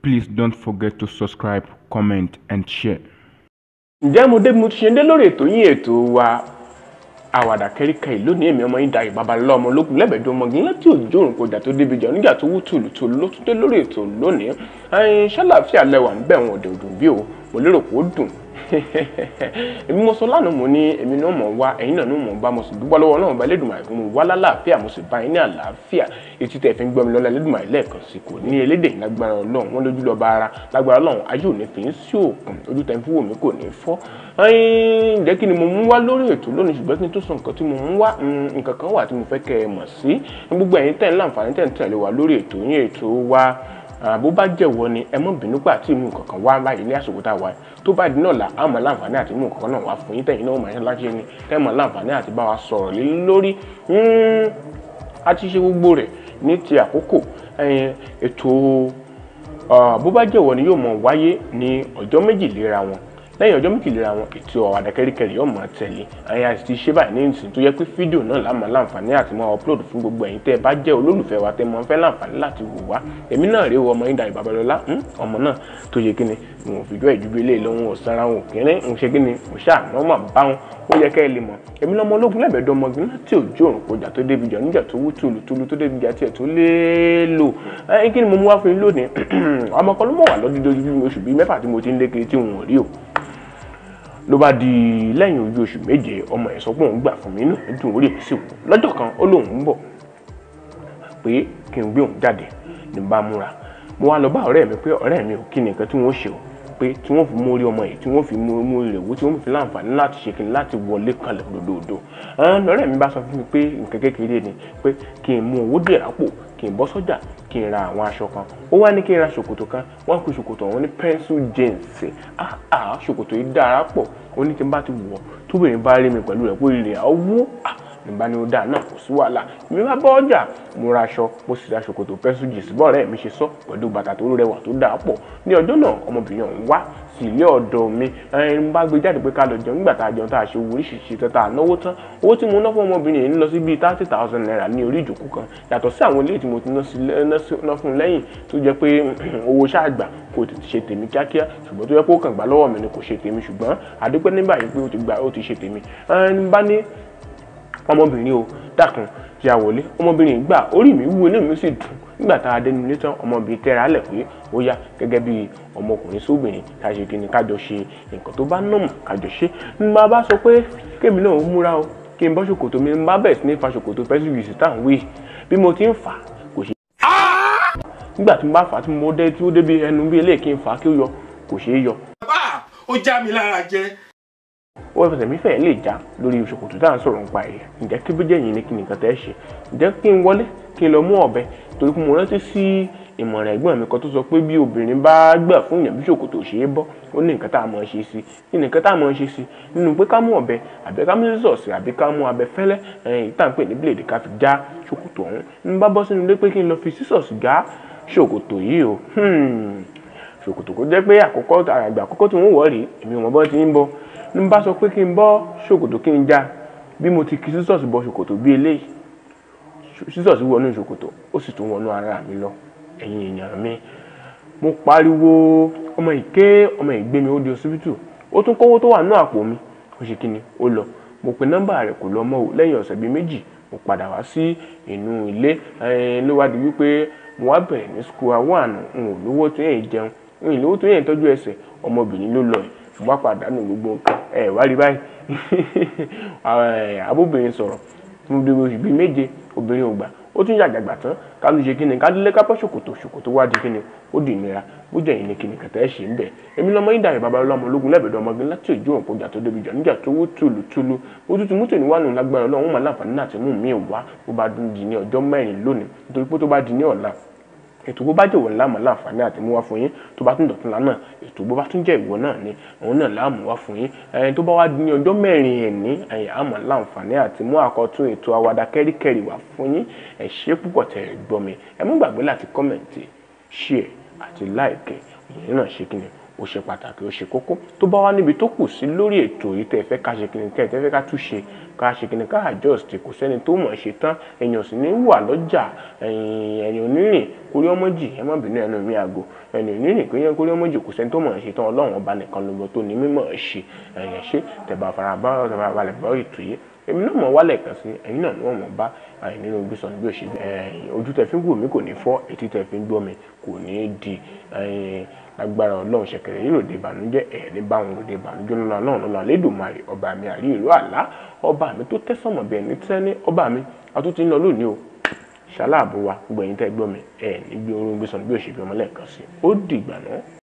Please don't forget to subscribe, comment, and share. ǹjẹ́ mo dé mo ti ṣe dé lórí ètò yín ètò wa àwàdà kẹ́ríkà ìlú ní èmi ọmọ yín Dayọ̀ Babalọ́lá ọmọ ológun lẹ́bẹ̀ẹ́dọ́ ọmọge láti òjò òrùn kọjá tó débi jà nígbà tó wú tùlùtùlù ló tún dé lórí ètò lónìí ẹyin ṣàlàfíà lẹwà níbẹ̀ wọn òde òdùn bí o mo lérò pé ó dùn èmi mo sọ lánàá mo ní èmi náà mọ̀ wá ẹ̀yin náà mọ̀ bá mo sì dúpọ́ lọ́wọ́ náà bá Elédùmarè fún mi wá lálàáfíà mo sì bá yín ní àlàáfíà etí tẹ̀ fi ń gbọ́ mi lọ́la Elédùmarè lẹ́ẹ̀kan sí kò ní elédè lágbára Ọlọ́run wọn lójú lọ́ba ara lágbára Ọlọ́run ayé òní fi ń sí òkun ojú tẹ̀ ń fi wò mí kò ní fọ́ ǹjẹ́ kí ni mo mú wá lórí ètò lónìí ṣùgbọ́n kí n tó sọ nǹkan tí mo mú wá nǹkan kan wà tí mo fẹ́ kẹ́ ẹ mọ̀ sí gbogbo ẹ̀yin tẹ̀ ń láǹfààní tẹ̀ ń tẹ̀lé wa lórí ètò yín ètò wa bó bá jẹ̀wọ́ ni ẹ mọ́ bínú pé àti ìmú nǹkan kan wá báyìí ní àsìkò tá a wà tó bá di náà là á mọ̀ láǹfààní àti ìmú nǹkan kan náà wá fún yín tẹ̀yìn náà mọ̀ ẹ́ láṣẹ ni tẹ́ mọ̀ láǹfààní àti bá wa sọ̀rọ̀ lé lórí a ti ṣe gbogbo rẹ̀ ní ti àkókò ètò bó bá jẹ̀wọ́ ni yóò mọ̀ wáyé ní ọjọ́ méjì léra wọn lẹ́yìn ọjọ́ méjìlélá wọn ètò àwàdà kẹ́ríkẹ́rí yóò máa tẹ̀lé àyà àti ṣe báyìí ní ìsìn tó yẹ pé fídíò náà lámà láǹfààní àti máa upload fún gbogbo ẹ̀yin tẹ́ ẹ bá jẹ́ olólùfẹ́ wa tẹ́ mọ fẹ́ láǹfààní láti wò wá èmi náà rèé ọmọ yín Dayọ̀ Babalọ́lá ọmọ náà tó yẹ kíni wọn ò fìdó ìdúgbò ilé lọ́wọ́ ọ̀sára wọn kéré ń ṣe kíni kò ṣáà wọ́n mà bá wọn ó yẹ kẹ́ ẹ lè mọ̀ èmi lọ́mọ ológun lẹ́bẹ̀ẹ́dọ́ ọmọge láti òjò òrùn kọjá tó débi jà níjà tó wú tùlù tùlù tó débi jà tiẹ̀ tó léèlò ẹ kí ni mo mú wá fún yín lónìí ọmọ kan ló mọ̀ wà lọ́dún oṣù bíi mẹ́fà tí mo ti ń lé kiri tí wọn ò rí o ló bá di lẹ́yìn ojú oṣù méje ọmọ ẹ̀ sọ pé òun gbà fún mi inú mi dùn orí mi sì wù lọ́jọ́ kan ó lóun ń bọ̀ pé kí n gbé òun jáde ní bá múra mo wá lọ bá ọ̀rẹ́ mi pé ọ̀rẹ́ mi ò kí ni nǹkan tí wọ́n ṣe o pé tí wọ́n fi mú orí ọmọ yìí tí wọ́n fi mú orí rẹ̀ wó tí wọ́n fi láǹfààní láti ṣe kìnnì láti wọlé kanlẹ̀ lódòdó ọ̀rẹ́ mi bá sọ fún mi pé nǹkan kékeré ni pé kí n mú owó díẹ̀ rápò kí n bọ́ sọ́jà kí n ra àwọn aṣọ kan ó wá ní kí n ra ṣòkòtò kan wọ́n pe ṣòkòtò ọ̀hún ní pencil jeans ah ah ṣòkòtò yìí dára pọ̀ ó ní tí n bá ti wọ̀ tóbìnrin bá rí mi pẹ̀lú rẹ̀ pé ìrìn àwọ̀ ah nígbà ni ó dáa náà kò sí wàhálà mi bá bọ́ ọjà mo ra aṣọ mo sì ra ṣòkòtò pencil jeans bọ́ọ̀rẹ́ mi ṣe sọ pẹ̀lú bàtà tó rẹwà tó dáa pọ̀ ní ọjọ́ náà ọmọbìnrin ọ̀hún wá sí ilé ọ̀dọ̀ mi ẹni bá gbé jáde pé ká lọ jẹun nígbà tá a jẹun tá a ṣe owó oríṣiríṣi tó tá a náwó tán owó tí mo ná fún ọmọbìnrin yìí ń lọ sí bíi thirty thousand naira ní orí ìjókòó kan yàtọ̀ sí àwọn ilé tí mo ti ná fún lẹ́yìn tó jẹ́ pé owó ṣáàgbà kò tètè ṣe tèmi kíákíá ṣùgbọ́n tó yẹ kó kàn gbà lọ́wọ́ mi ni kò ṣe tèmi ṣùgbọ́n àdúpẹ́ nígbà yìí pé ó ti gbà ó ti ṣe tèmi ẹni bá ní ọmọbìnrin o dákun tí a wọlé ọmọbìnrin gbà orí mi wú inú mi sì dùn nígbà tá a dé nílé tán ọmọbìnrin tẹ́ra á lẹ̀ pé ó yá gẹ́gẹ́ bí ọmọkùnrin sóbìnrin ká ṣe kí ni kájọ ṣe nǹkan tó bá nọ̀mọ̀ kájọ ṣe ní bá bá sọ pé kémi náà múra o kí n bọ́ ṣòkòtò mi bá bẹ̀rẹ̀ sí ní fa ṣòkòtò pẹ́sì yìí sí táwọn wí bí mo ti ń fà kò ṣe. nígbà tí mo bá fà tí mo dé tí ó débi ẹnu bí eléyìí kí n fà kí ó yọ kò ṣeé yọ. bàbá ó já mi lára jẹ ó fẹsẹ̀ mi fẹ́ẹ́ lè já lórí ṣòkòtò tá à ń sọ̀rọ̀ nípa ẹ̀ ǹjẹ́ kí bíjẹ́ yìí ni kí nìkan tẹ́ ṣe ǹjẹ́ kí n wọlé kí n lọ mú ọ̀bẹ torí pé mo rántí sí ìmọ̀ràn ẹ̀gbọ́n mi kan tó sọ pé bí obìnrin bá gbà fún ìyàn bí ṣòkòtò ṣe é bọ́ ó ní nǹkan tá a mọ̀ ṣe sí ní nǹkan tá a mọ̀ ṣe sí nínú pé ká mú ọ̀bẹ àbí ká mú sísọ̀sì àbí ká mú abẹ fẹ́lẹ́ ẹ̀yìn tá à ń pè ní bíléèdì ká fi já ṣòkòtò ọ̀hún ń bá bọ́ sínú ilé pé kí n lọ fi sísọ̀sì já ṣòkòtò yìí o ṣòkòtò kó jẹ́ pé àkọ́kọ́ àgbà àkọ́kọ́ tí wọ́n wọ̀ rí èmi ò mọ̀ bọ́ ti ń bọ́ ní bá sọ pé kí n bọ́ ṣòkòtò kí n já bí mo ti kí sísọ̀sì bọ ṣòkòtò bí eléyìí sísọ̀sì wọnú ṣòkòtò ó sì tún wọnú ara mi lọ ẹ̀yin èèyàn mi mo pariwo ọmọ ìké ọmọ ìgbé mi ó di ọsibítù ó tún kówó tó wà nínú àpò mi ó ṣe kí ni ó lọ mo pe nọ́mbà rẹ̀ kò lọ mọ́ o lẹ́yìn ọ̀sẹ̀ bíi méjì mo padà wá sí inú ilé ló wá di wípé mo wá bẹ̀rẹ̀ ní school one n ò lówó tó yẹn jẹun n ò lówó tó yẹn tọ́jú ẹsẹ̀ ọmọbìnrin ló lọ yìí ṣùgbọ́n pàdánù gbogbo nǹkan ẹ wá rí báyìí abóbìnrin sọ̀rọ̀ mo dé oṣù bíi méje obìnrin ò gbà ó tún yàgbàgbà tán ká ló ṣe kí ni ká lé kápẹ́ ṣòkòtò ṣòkòtò wá di kí ni ó di ìnira ó jẹ́ ìní kí ni kẹ̀tẹ́ ẹ̀ ṣe ń bẹ̀ èmi lọ́mọ yín Dayọ̀ Babalọ́lá ọmọ ológun lẹ́bẹ̀ẹ́dọ́ ọmọge láti òjò òǹkọjà tó débi jà níjà tó wó tùlù tùlù ó tún ti mú tèmi wà nù lágbára Ọlọ́run ó máa láǹfààní láti mú mi wá bó bá di ní ọjọ́ mẹ́rin lónìí nítorí pé tó bá di ní ọ̀la ètò bó bá jẹ́ ìwọ láàmú láǹfààní àti mú wá fún yín tó bá tún dọ̀tún lánàá ètò bó bá tún jẹ́ ìwọ náà ni òun náà láàmú wá fún yín ẹni tó bá wá ní ọjọ́ mẹ́rin ẹ̀ní ẹ̀yìn àmọ́ láǹfààní àti mú àkọ́tún ètò àwàdà kẹ́ríkẹ́rì wá fún yín ẹ ṣé púpọ̀ tẹ̀ ẹ gbọ́ mi ẹ mú gbàgbé láti kọ́mẹ̀ntì share àti like ìyẹn náà ṣe kí ni ó ṣe pàtàkì ó ṣe kókó tó bá wá níbi tó kù sí lórí ètò yìí tẹ́ ẹ fẹ́ ká ṣe kìnìún tẹ́ ẹ fẹ́ ká túnṣe ká ṣe kìnìún ká adjust kò sẹ́ni tó mọ̀ ṣe tán èèyàn sì ní wà lọ́jà ẹ̀yìn onírìn kórí ọmọ jì ẹ má bínú ẹnu mi àgò ẹ̀yìn onírìn kórí kórí ọmọ jì kò sẹ́ni tó mọ̀ ṣe tán ọlọ́run ọba nìkan ló lọ tó ní mímọ̀ ṣe ẹ̀yìn ṣe tẹ̀bà farabá tẹ̀bà balẹ̀ bọ́ ètò yìí èmi náà mọ̀ wálẹ̀ kan sí ẹ̀yin náà ni wọ́n mọ̀ bá àyìn nínú gbé sọ̀nù bí òṣèlú ẹ̀yìn ojú tẹ̀ fi ń wò mí kò ní fọ́ etí tẹ̀ fi ń gbọ́ mi kò ní di ẹ̀yìn agbára ọlọ́run ṣẹ̀kẹ̀rẹ̀ yìí ròde ìbànújẹ́ ẹ̀ ní báwọn ròde ìbànújẹ́ ńlá náà lọ́la lẹ́dùnmarè ọba mi àrí ìlú àlá ọba mi tó tẹ́sánmọ̀ bí ẹni tẹ́ni ọba mi àtúntì ń lọ lónìí o ṣaláàbò wa gbogbo ẹ̀yin tẹ́ gbọ́ mi ẹ̀ ní gbé orun gbé sọ̀nù bí òṣèlú ọmọlẹ́ẹ̀kan sí ó dìgbà náà.